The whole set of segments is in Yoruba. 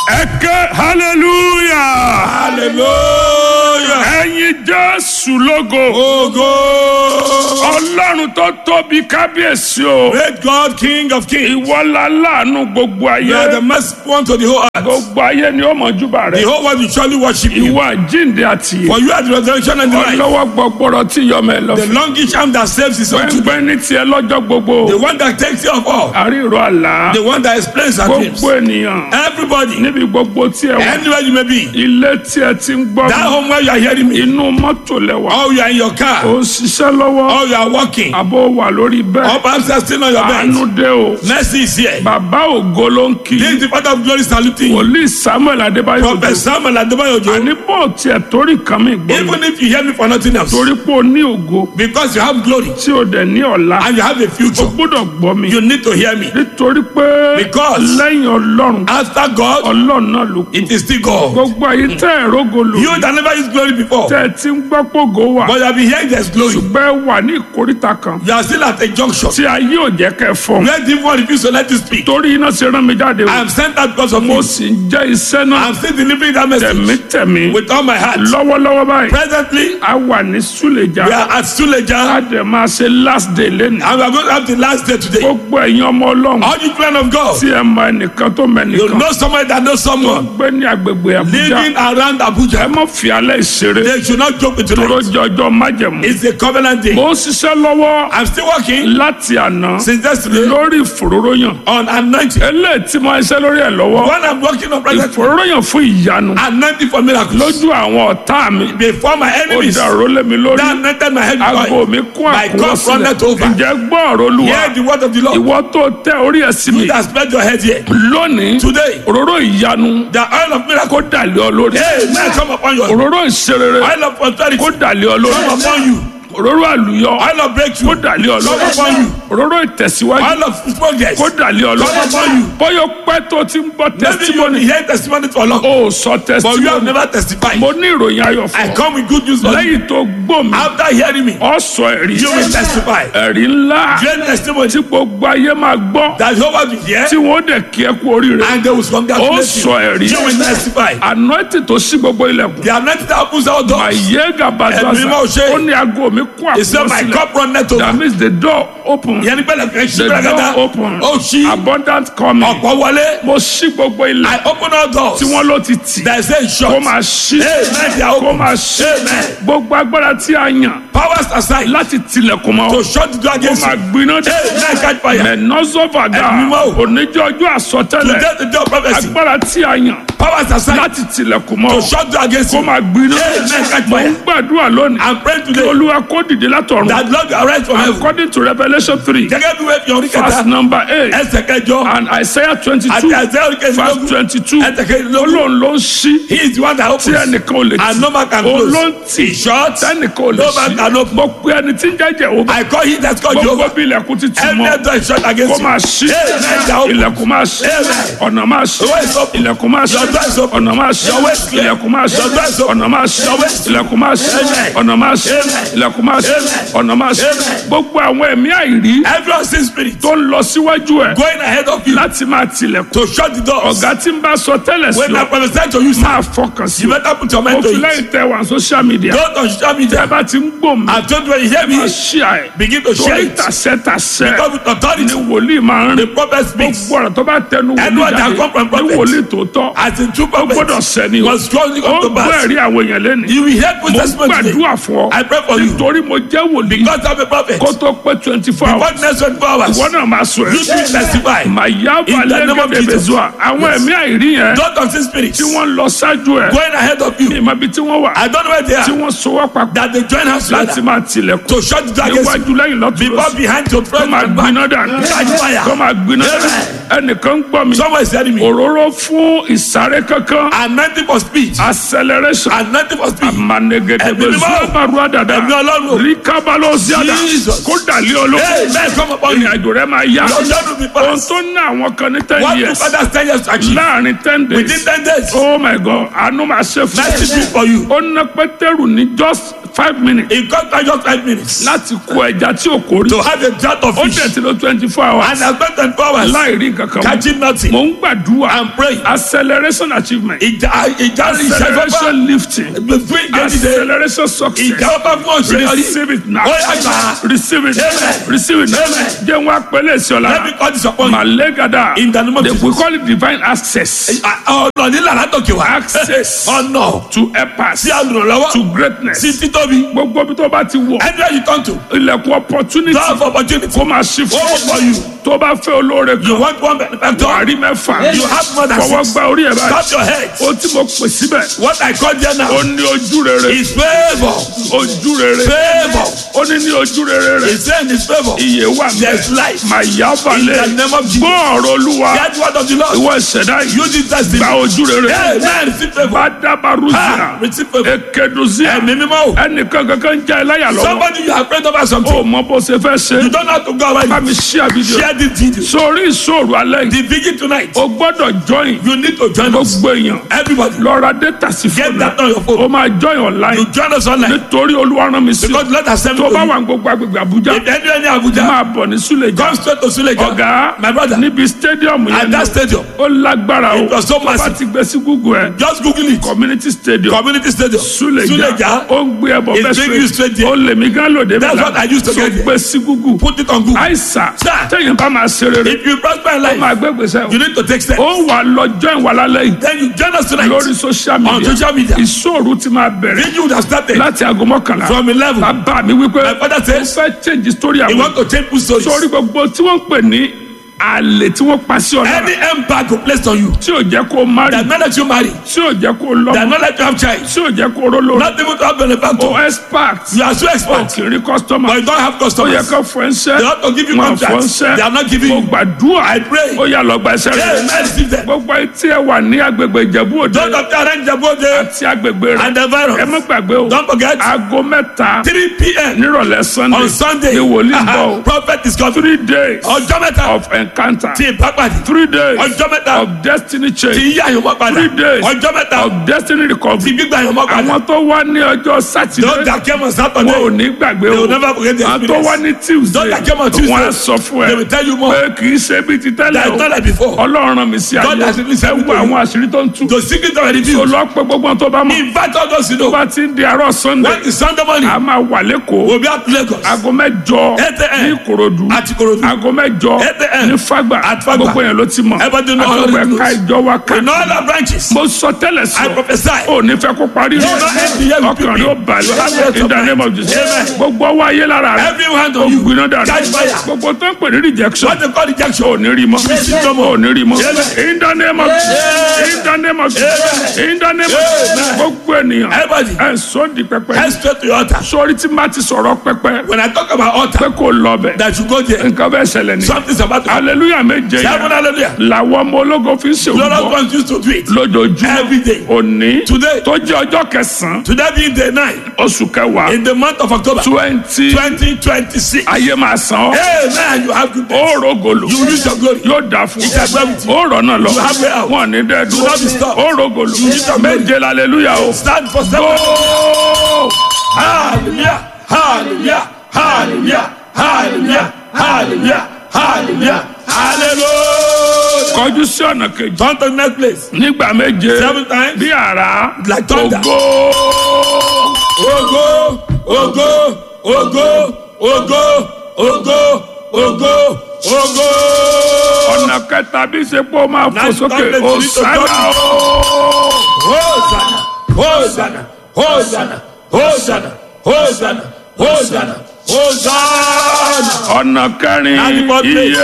ẹ̀kẹ́ hallelujah hallelujah. ẹ̀yin jésù lógo Ogo. ọlọ́run tó tóbi kábíyèsí o Great God, King of kings. ìwọ́lá láàánú gbogbo You are ayé the merciful one to the whole earth. gbogbo ayé ni ó mọ̀júbà The rẹ̀ whole world will surely worship you. ìwọ àjíǹde àti For you are the resurrection and the life. ọlọ́wọ́ gbọgbọrọ tí yọmọ ẹ lọ The longish arm that saves his own children. gbẹngbẹ ní tiẹ̀ lọ́jọ́ gbogbo The one that takes care of all. àríro àlá The one that explains our dreams. gbogbo ènìyàn Everybody, níbi gbogbo tí ẹ wà anywhere you may be, ilé tí ẹ ti ń gbọ́ that home where you are hearing me, inú mọ́tò lẹ́wà or you are in your ó car, ń ṣiṣẹ́ lọ́wọ́ or you are walking, àbó wà lórí bẹ́ẹ̀ or perhaps you are still on your àánú bed. dé o Mercy is here. bàbá ògo ló ń kí This is the Father of glory saluting you. wòlíì samuel adébáyò Prophet Samuel Adebayojo. àní bó tiẹ̀ torí kan mi gbọ́ mi Even if you hear me for nothing else, torí pé o ní ògo because you have glory tí o dẹ̀ ní ọ̀la and you have a o future, gbọ́dọ̀ gbọ́ mi you need to hear me. nítorí pé Because- lẹ́yìn ọlọ́run After God, ọlọ́run náà ló kù it is still God. gbogbo ayé tẹ́ ẹ̀ rógo lò You that never used glory before, tẹ́ ẹ ti ń gbọ́ pògo wà but you have been hearing there's glory. ṣùgbọ́n ẹ wà ní ìkórìtà kan You are still at a junction tí ayé ò jẹ́ kẹ́ fọ́n where the one refuse to let you speak. torí iná ṣe rán mi jáde o I am sent out because of mo you. sì ń jẹ́ iṣẹ́ náà I am still delivering that message tẹ̀mítẹ̀mí with all my heart. lọ́wọ́lọ́wọ́ báyìí Presently, a wà ní súlẹ̀jà we are at a Suleja dẹ̀ máa ṣe last day lẹ́nu and we are going to have the last day today. gbogbo ẹ̀yin ọmọ ọlọ́run All you plan of God, tí ẹ mọ ẹnìkan tó mọ you ẹnìkan know someone that knows someone gbé ní agbègbè àbújá living around ẹ Abuja. má fi alẹ́ ìṣeré They should not joke with tóró tonight. jọjọ májẹ̀mú It's a covenant day. mo ń ṣiṣẹ́ lọ́wọ́ I'm still working láti àná since yesterday lórí ìfòróróyàn on anointing. eléyìí tí mo ń ṣe lórí ẹ̀ lọ́wọ́ When I'm working on present, ìfòróróyàn fún ìyanu anointing for miracles. lójú àwọn ọ̀tá mi Before my ó enemies, dàrú lé mi lórí that anointed my head with aago oil. mi kún My àkúrò cup runneth sílẹ̀ over. ǹjẹ́ gbọ́ ọ̀rọ̀ olúwa Hear the word of the Lord. ìwọ tó tẹ orí ẹ̀ sí mi You that spread your head here. lónìí Today, òróró ìyanu the oil of miracle. kó dàlẹ́ ọ lórí Hey, man, come upon you. òróró ìṣerere Oil of prosperity. kó dàlẹ́ ọ lórí Come upon you. òróró àlùyọ Oil of kó breakthrough. dàlẹ́ ọ lórí Come upon you. òróró ìtẹ̀síwájú Oil of progress. kó dàlẹ́ ọ lórí Come upon you. bóyá pẹ́ tó ti ń gbọ́ Maybe you testimony hear testimony for long, ó sọ but you have testimony never testified. mo ní ìròyìn ayọ̀ I fún ọ come with good news for you. lẹ́yìn tó gbọ́ mi After hearing me, ọ sọ ẹ̀rí you will testify. ẹ̀rí ńlá Great testimony tí gbogbo ayé máa gbọ́ that Jehovah will hear tí wọ́n dẹ̀ kí ẹ kú oríire and they will ó congratulate sọ you. ẹ̀rí You will testify. anointing tó sí gbogbo ilẹ̀kùn The anointing that opens all doors. àyè gàbàdàsà Ẹ̀mí máa ṣe. ó ní aago mi kún He said, àkùrọ̀ My sílẹ̀ cup runneth over. that means the door open Yẹn ni pẹ́lẹ́ kẹ́ ṣí the pẹ́lẹ́ door kẹ́ta. open Ó ṣí. abundant coming Ọ̀pọ̀ wọlé. mo ṣí gbogbo ilẹ̀ I open all doors. tí wọ́n ló ti tì There is a kó shot. máa ṣí Amen. They are kó open. máa ṣí Amen. gbogbo agbára tí a yàn Powers aside láti tilẹ̀kùn mọ́ to shut the door kó against máa you. gbiná dé Amen. Catch fire. mẹ́nọ́sọ́fàgà Ẹ̀mí mọ́ o. oníjọ́ ọjọ́ àsọtẹ́lẹ̀ Today the door of prophecy. agbára tí a yàn Powers aside láti tilẹ̀kùn mọ́ to shut the door against kó you. máa gbiná Amen. Catch mo ń fire. gbàdúrà lónìí I'm praying kí today olúwa kó dìde látọ̀run that Lord will arise from heaven. according to revolution three Gẹ́gẹ́ bí wẹ́ẹ̀ fi orí verse kẹta. number eight Ẹsẹ̀ kẹjọ. and isaiah twenty Àti two àìsẹ́ orí verse kẹsìlélógún. twenty two Ẹsẹ̀ kẹsìlélógún. olóhùn ló ń ṣí He is the one that tí opens. ẹnìkan ò lè And no man can òun close. ló ń tì He shuts. tẹnìkan ò lè No man can ṣí open. mo pe ẹni tí ń jẹ́jẹ́ òun I call him that's called gbogbo Jehovah. bí ilẹ̀kùn ti tì mọ́ Every door is shut against kó you. máa ṣí Amen. They are open. ilẹ̀kùn máa ṣí Amen. ọ̀nà máa ṣí Your way is open. ilẹ̀kùn máa ṣí Your door is open. ọ̀nà máa ṣí Your way is clear. ilẹ̀kùn máa ṣí Your door is open. ọ̀nà máa ṣí Your way is ilẹ̀kùn máa ṣí Amen. ọ̀nà máa ṣí Amen. ilẹ̀kùn máa ṣí Amen. ọ̀nà máa ṣí Amen. gbogbo àwọn ẹ̀mí àìrí Everyone see spirit tó ń lọ síwájú ẹ̀ going ahead of you láti máa tilẹ̀kùn to shut the doors. ọ̀gá tí ń bá sọ tẹ́lẹ̀ sí When I ọ prophesy to you, sir, máa fọkàn sí you ọ better put your mo mind to fi it. lẹ́yìn tẹ wà social media Don't on social ẹ media. bá ti ń gbò mí I told you when you hear me, máa ṣí àì begin to share torí it. tàṣẹ tàṣẹ Because with ni authority, wòlíì máa ń the rìn prophet speaks. gbogbo ọ̀rọ̀ tó bá tẹnu wòlíì Anyone that jáde come from ní prophet. wòlíì tòótọ́ As in true ó gbọ́dọ̀ prophets, sẹ́ni o must surely ó come to gbọ́ pass. ẹ̀rí àwọn èèyàn lẹ́nu You will hear good mo testimony today. gbàdúrà fún ọ I pray for you. torí mo jẹ́ wòlíì God have a prophet. kó tó pé twenty four Before hours the next 24 hours, ìwọ náà máa sọ you ẹ̀ should testify. màyà In the name of balẹ̀ Jesus. zuwa àwọn Yes. ẹ̀mí àìrí yẹn Don't unseen spirits tí wọ́n lọ ṣáájú ẹ̀ going ahead of you. ìmọ̀ ibi tí wọ́n wà I don't know where they tí are. wọ́n so wá papọ̀ That they join hands láti together máa tilẹ̀kùn to shut the door against you. níwájú lẹ́yìn lọ́tún Before lọ́sùn behind to kó front máa and gbiná back. dànù Catch fire. kó máa gbiná dànù ẹnìkan ń gbọ́ mi Someone is telling me. òróró fún ìsáré kankan Anointing for speech. acceleration Anointing for speech. amanegedebe Ẹ̀mí mímọ́. zubaru adada Ẹ̀mí Ọlọ́run. ríkábálò ziada Jesus. kó dàlí olóko Hey, man, come upon you. ìrìn àjò rẹ máa yá Your journey will be ohun fast. tó ná àwọn kan ní ten What do years fathers ten years to achieve? láàrin ten Within days ten days. oh my god àánú máa ṣe fún Mercy speak for you. ó ná pétérù ní just five minutes It got like just five minutes láti kó ẹja tí ò kórìí to have a jar of ó fish. dẹ̀ ti lọ twenty four hours And I spent 24 hours láì rí nǹkan kan mọ́. catching nothing. mo ń gbàdúrà I'm praying. acceleration achievement Ìjà ìjà ìṣẹ́fọ́fà. acceleration lifting Fún ìgbẹ́dìde. acceleration success Ìjà ọba fún òṣèlú. receive it now Ó yá gbà. receive it Amen. receive it now Amen. jẹ́ wọn apẹ̀lẹ̀ sí ọ̀la Let me call this upon you. malegada In the name of They- we Jesus. call it divine access Ọ̀nà nílà látòkè wá. access Ọ̀nà to help us sí àlùrànlọ́wọ́. to greatness Sí títóbi. gbogbo bí tó bá ti wọ̀ Anywhere you turn to. ilẹ̀kùn opportunity Door of opportunity. kó máa ṣí Ó wọ̀ for fún you. tó bá fẹ́ olóore You kan want one benefactor. wàá rí mẹ́fà You have more than fọwọ́ six. gba orí ẹ̀ báyìí Tap your head. ó tí mo pè síbẹ̀ What I call there ó now ní ojú rere is favour. ojú rere Favour. ó ní ní ojú rere rẹ̀ He said in his favour. iye wà There's mẹ́ life. màá yá In the balẹ̀ name of Jesus. gbọ́ ọ̀rọ̀ olúwa Hear the word of the Lord. ìwọ ìṣẹ̀dá yìí Use it as the. gba ojú rere Amen. Receive favour. bá dábàrú sí Ah, à Receive favour. ekeduzia Ẹ̀mí mímọ́ o. ẹnìkan kankan ń já ẹ láyà lọ́wọ́ Somebody you are afraid over ó something. mọ bó ṣe fẹ́ ṣe You don't have to go bá away. mi ṣí àbídìó Share this video. sórí ìṣòro alẹ́ yìí The vigil tonight. o gbọ́dọ̀ join You need to join us. gbogbo èèyàn Everybody. lọ ra data sí Get fóònù that on your o phone. máa join online You join us online. nítorí olúwa rán mi sí Because let us send tó you. bá wà ní gbogbo agbègbè àbújá If any any Abuja. máa bọ̀ ní súlẹ̀jà Come straight to Suleja. ọ̀gá My brother. níbi stadium At yẹn that ni stadium. ó lágbára o It was so tó bá massive. ti gbé sí google ẹ Just Google it. community stadium Community stadium. súlẹ̀jà Suleja. ó ń gbé ẹbọ It's big you straight bẹ́ẹ̀ there. ó lè mí gán lòdì That's what I used to tó get there. gbé sí google Put it on Google. àìsà Sir. tẹ̀yìn bá máa ṣe rere If you prosper in life, máa gbé gbèsè you need to take steps. ó wà lọ join wà lálẹ́ yìí Then you join us tonight. lórí social On media social media. ìṣòro ti máa bẹ̀rẹ̀ Then you would have started láti aago mọ́kànlá from 11. bàbá mi wípé My father ó says fẹ́ change story he àwọn want to change people's stories. sórí gbogbo tí wọ́n ń pè ní àlè tí wọ́n pa sí ọ̀nà Any embargo placed on you tí ò jẹ́ kó marry that not let you marry, tí ò jẹ́ kó that lọ́mọ not let you have child, tí ò jẹ́ kó rólò not even to have ó benefactor. expert You are so ó expert, kì í rí customer but you don't have ó yẹ customers. kó fún ẹ ṣẹ́ They want to give you wọn fún ẹ contracts. ṣẹ́ They are not giving mo you. gbàdúrà I pray. ó yà lọ gba ẹsẹ̀ Hey, rẹ̀ man, receive them. gbogbo etí ẹ wà ní agbègbè ìjẹ̀bú òde Don't of the arrange the body àti agbègbè rẹ̀ and the ẹ má virus. gbàgbé o Don't forget, aago mẹ́ta 3 p.m. nírọ̀lẹ́ sunday on Sunday, ni wòlíì bọ̀ o prophet is coming. three days Ọjọ́ mẹ́ta of encounter tí ìbápadì. three days Ọjọ́ mẹ́ta of destiny tí change yí àyànmọ́ padà. three days Ọjọ́ mẹ́ta of destiny tí recovery gbígbà àyànmọ́ padà. àwọn tó wá ní ọjọ́ Don't sátidé that came on wọn ò Saturday. ní gbàgbé They o will never forget the àwọn tó wá experience. ní tuesday Don't that came on Tuesday. wọn á sọ fún They ẹ will tell you more. pé kì í ṣe bíi ti tẹ́lẹ̀ That o is not like before. ọlọ́run rán mi sí God has ayé released ẹ wo everything. àwọn àṣírí tó ń tú The secret already tó revealed. lọ pé gbogbo tó bá mọ̀ Invite all those you tó know. bá ti ń di àárọ̀ sunday When is Sunday morning? a máa wà lẹ́kọ̀ọ́ We'll be at Lagos. aago mẹ́jọ 8 a.m. ní ìkòròdú Àti Ìkòròdú. aago mẹ́jọ 8 a.m. ní fàgbà At Fagba. gbogbo yẹn ló ti mọ̀ Everybody know àti all gbogbo the ẹ̀ka rules. ìjọ wa In all ká our branches, mo sọ tẹ́lẹ̀ I sọ prophesy. ò ní fẹ́ kó parí You will not end the year with ọkàn rẹ ó people. You balẹ̀ have rest in of the name of mind. Jesus Amen. gbogbo ọwọ́ ayé lára rẹ Every hand ó on you. gbiná dànù Catch fire. gbogbo tó ń pè ní rejection What they call rejection. ò ní rí mọ́ Receive no more. ò ní rí mọ́ Amen. in the name of Jesus in the name of Jesus in the name of Jesus Amen. gbogbo ènìyàn Everybody, ẹ̀ ń sọ di pẹpẹ head straight to your altar. sórí tí má ti sọ̀rọ̀ pẹpẹ When I talk about altar, pé kò lọ bẹ̀ that you go there. nǹkan bẹ́ẹ̀ ṣẹlẹ̀ ni Something's about to happen. hallelujah méje Seven yẹn hallelujah. làwọn ọmọ ológo fi ń ṣe Glorious òwúbọ ones used to do it. lójoojúmọ́ Every day. òní Today. tó jẹ́ ọjọ́ kẹsàn-án Today being day nine oṣù kẹwàá in the month of October twenty 2026. ayé máa san ọ́ Amen. You have good days. ó rògòlò You use your glory. yóò dà fún It's a gravity. ó rọ̀ náà lọ You have way out. wọn ní dẹ́ You not be dúró stopped. ó rògòlò use your glory. méje hallelujah o Stand for seven. Go! Hallelujah. Hallelujah. Hallelujah. Hallelujah. Hallelujah. Hallelujah. Hallelujah. kọjú sí ọ̀nà kejì Turn to the next place. nígbà méje Seven times. bí àrá Like thunder. ògo Ogo. Ogo. Ogo. Ogo. Ogo. Ogo. Ogo. ọ̀nà kẹta bí sepo máa fò Now sókè stand the ó feet of sára God. o. Hosanna. Hosanna. Hosanna. Hosanna. Hosanna. Hosanna. Hosanna. ọ̀nà kẹrin Now the fourth place.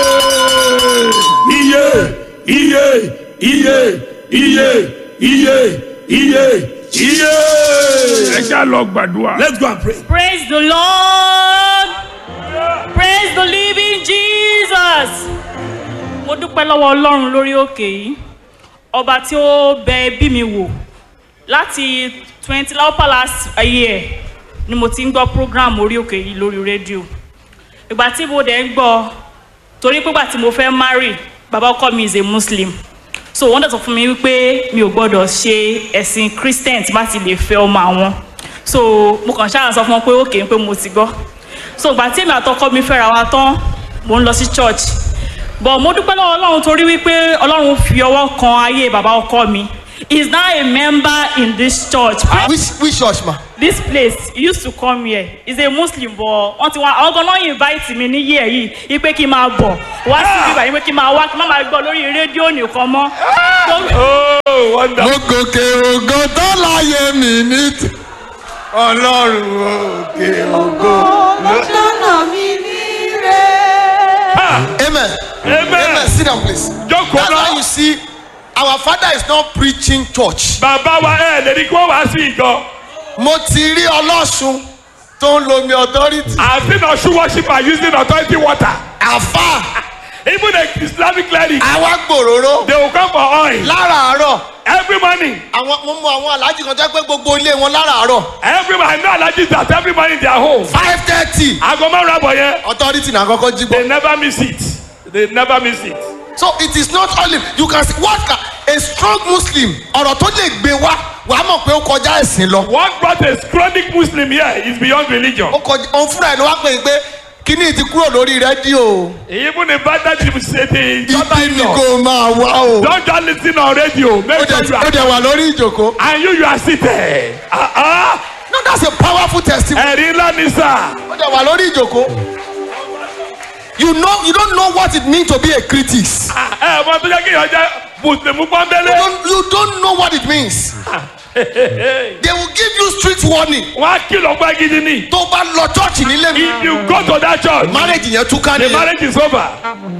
iye iye iye iye iye iye iye iye. ẹja lọ gbàdúrà let's go and pray. Praise the Lord. Praise the living Jesus. Mo dúpẹ́ lọ́wọ́ Ọlọ́run lórí òkè yìí. Ọba tí ó bẹ ẹbí mi wò láti twenty láwùpá last year ni mo ti ń gbọ́ program orí òkè yìí lórí rédíò. Ìgbà tí mo dẹ̀ ń gbọ́ torí pé ìgbà tí mo fẹ́ marry bàbá ọkọ mi is a Muslim. So wọ́n dẹ̀ sọ fún mi wípé mi ò gbọ́dọ̀ ṣe ẹ̀sìn Christian tí bá ti lè fẹ́ ọmọ àwọn so mo kàn ṣáà sọ fún wọn pé òkè pé mo ti gbọ́ so ìgbà tí èmi àtọkọ mi fẹ́ra wa tán mo ń lọ sí church but mo dúpẹ́ lọ́wọ́ ọlọ́run torí wípé ọlọ́run fi ọwọ́ kan ayé bàbá ọkọ mi he is now a member in this church which which church ma. this place he used to come here he is a muslim but wọ́n ti wá àwọn gan náà invite mi ní year yìí ipe kí n máa bọ̀ wá sí ibà yìí pé kí n máa wá kí n má máa gbọ́ lórí rédíò nìkan mọ́. oh wonder. mo gòkè ògo tó láyé mi ní ti. ọlọ́run òkè ògo. lọ́nà mi ní rẹ̀. amen. Amen. amen sit down please. Jókòó that's náà. why you see our father is not preaching church. bàbá wa ẹ lè ní kí wọ́n wá sí ìjọ. mo ti rí ọlọ́sùn tó ń lo mi authority. I seen Osun worshiper using authority water. àfa Even the Islamic cleric, àwa gbòòrò they will come for oil láràárọ̀ every morning. àwọn mo mọ àwọn aláàjì kan jẹ́ pé gbogbo ilé wọn láràárọ̀ Every morning, I know allergies that every morning in their home. five thirty Aago márùn-ún àbọ̀ yẹn, authority na kọ́kọ́ jí gbọ́. they never miss it. They never miss it. so it is not only you can see what can a strong muslim ọ̀rọ̀ tó lè gbé wá wàá mọ̀ pé ó kọjá ẹ̀sìn lọ. What brought a chronic Muslim here is beyond religion. ó kọjá òun fúnra ẹ̀ ló wá pè é pé kíní ti kúrò lórí rédíò Even the bad that you say the ibi ni kò máa wá o. Don't just listen on radio. ó Make sure dẹ̀ you ó are. dẹ̀ wà lórí ìjòkó. And you, you are seated. Uh-uh. no that's a powerful testimony. Ẹ̀rí ńlá ni sá. ó dẹ̀ wà lórí ìjòkó. you know you don't know what it means to be a critic. Ẹ mọ tó jẹ́ kí ìyànjẹ́ Mùsùlùmí you pọ́nbélé. don't you don't know what it means. they will give you street warning. Wọ́n á kìlọ̀ pé gidi ni. tó bá lọ church nílé mi. If you go to that church, marriage yẹn túká the nìyẹn. marriage is over.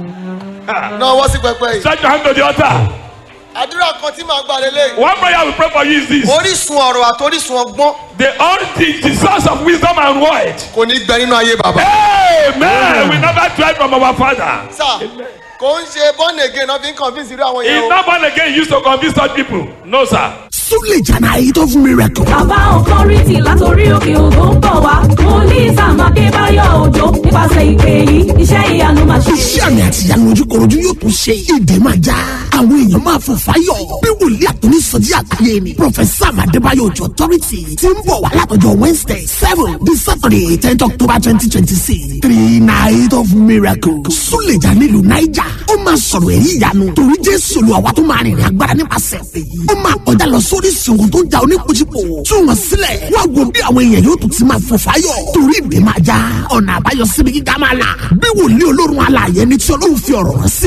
náà wọ́n sí pẹpẹ yìí. Stretch your hand to the altar. àdúrà kan tí màá gbà lélẹ̀. One prayer we pray for you is this. orísun ọ̀rọ̀ àti orísun ọgbọ́n The, all, the, the source of wisdom and word. kò ní gbẹ nínú ayé bàbá. Amen. We never tried from our father. sá kò ń ṣe born again náà fi ń convince irú àwọn He's yẹn o. not born again. He used to convince such people. No, sir. Suleja night of miracle. bàbá ọkọrìtì látòrí òkè ògo ń bọ̀ wá wòlíì sam adébáyọ̀ òjò nípasẹ̀ ìpè yìí iṣẹ́ ìyanu máa ṣe. Iṣẹ́ àmì àti ìyanu ojúkorojú yóò tún ṣe. Èdè máa já. Àwọn èèyàn máa fò fáyọ̀. Bí wòlíì àtúní sọjí àgbáyé ni. Prọfẹ̀sà Adébáyọ̀ Òjò Authority ti ń bọ̀ wá látọjọ́ Wednesday seven di Saturday tenth October twenty twenty six. Three night of miracle. Suleja nílùú Naija. Ó máa sọ̀rọ̀ èyí ìyanu. Torí Jésù lu àwa tó máa rìnrìn agbára nípasẹ̀ èyí. Ó máa kọjá lọ sórí ìṣòwò tó ń ja oníkojúpò. Tú wọn sílẹ̀. Wá wo bí àwọn èèyàn yóò tún ti máa fò fáyọ̀. Torí ìdè máa já. Ọ̀nà àbáyọ síbi gíga máa là. Bí wòlíì olórun alààyè ni tí Ọlọ́run fi ọ̀rọ̀ rán sí